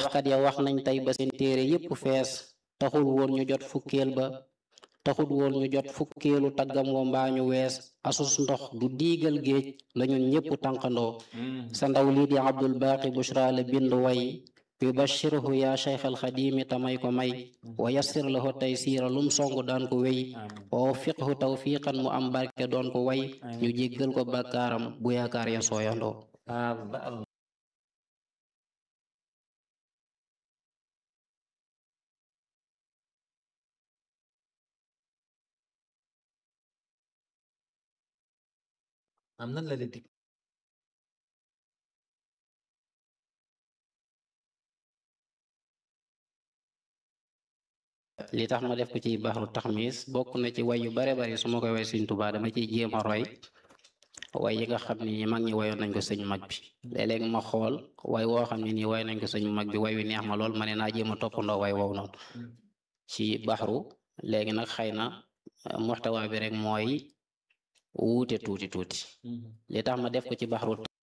waxkat ya wax nañ tey ba seen téere yépp fees taxul woon ñu jot fukkeel ba taxul woon ñu jot fukkeelu taggam wa mbaa ñu wees asus ndox du diigal géej la ñun ñépp tànqandoo sa ndaw lii di abdul baaqi bushra la bind way yubashirhu yaa cheikh alxadimi tamay ko may wa yassir lahu taysiira lum song daan ko wéy wa waffiqhu tawfiqan mu am barke doon ko way ñu jéggal ko bakkaaram bu yaakaar ya sooyandoo am nan la leen dig li tax ma def ko ci baxru taxmis bokk na ci way yu bare bari su ma koy way sëñ Tuubaa dama ciy jéem a roy way yi nga xam ni mag ñi wayoon nañ ko sëñ mag bi léeg-léeg ma xool way woo xam ne nii way nañ ko sëñ mag bi way wi neex ma lool ma ne naa jéem a toppandoo way wow noonu ci baxru léegi nag xëy na muxtawa bi rek mooy wuute tuuti tuuti li tax ma def ko ci baxru